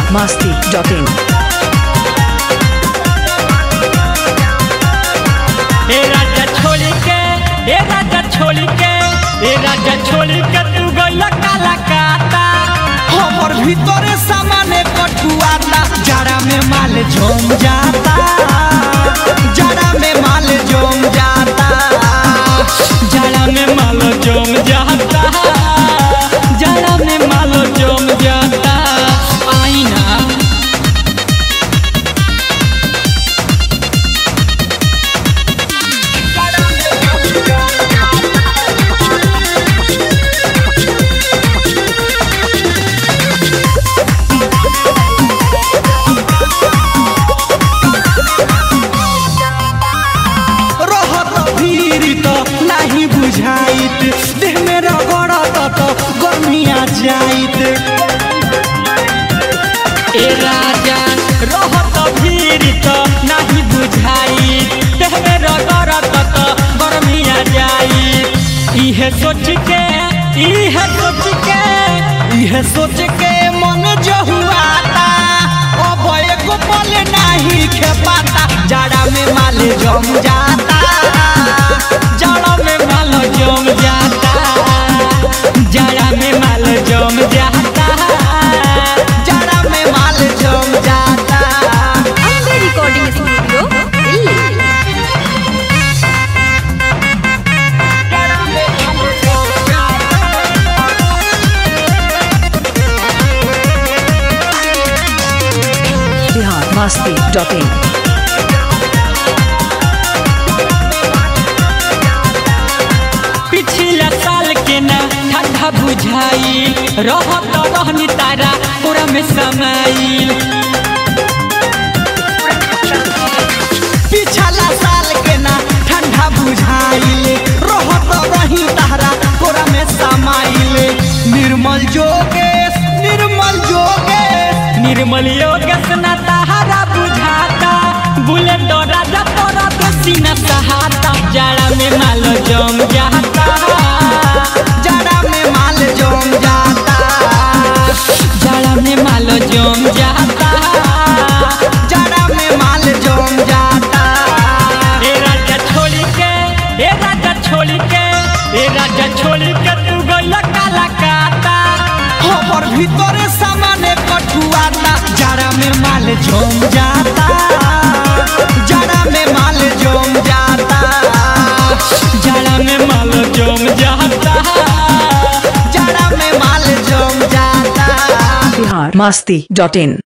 masti.in. ए राजा छोड़ी के ए राजा छोड़ी के ए राजा छोड़ी के तू गइल काला काता हमर ভিতরে সামানে কঠুয়াতা যারা মে মাল জম जाता যারা মে মাল জম जाता जड़ा में मालो जम जाता जड़ा में मालो जम जाता आईना रहत भीड़ तो नहीं बुझाइत देह में रगड़त तो गर्मिया जाइत ए राजा रहत भीड़ तो नहीं बुझाई देह में रगड़त तो गर्मिया जाई इहे सोच के इहे सोच के यह सोच के मन जहुआता अब एको पल नहीं खेपाता जाड़ा में माल जम जाता जड़ा में माल जम जाता जड़ा में माल जम जाता जाड़ा में माल जम जाता ಅಂಬೆ ರೆಕಾರ್ಡಿಂಗ್ ಸ್ಟುಡಿಯೋ ಇಲ್ಲಿ Bihar masti.in. पिछला साल के ना ठंडा बुझाई रहत रहनी तारा पूरा में समाइल पिछला साल के ना ठंडा बुझाइल रहत रही तहरा कोरा में समाइल निर्मल जोगेश निर्मल जोगेश निर्मल योगेश ना तारा बुझाता बुलेट राजा तोरा तो सीना सहाता जाड़ा में माल जम जाता जाड़ा में माल जम जाता जाड़ा में माल जम जाता जाड़ा में माल जम जाता ए राजा छोड़ी के ए राजा छोड़ी के ए राजा छोड़ी के तू गइल काला काता हमर भीतरे सामाने कठुआता जाड़ा में माल जम जाता जाड़ा में माल जम जाता जाड़ा में माल जम जाता जाड़ा में माल जम जाता Bihar masti.in.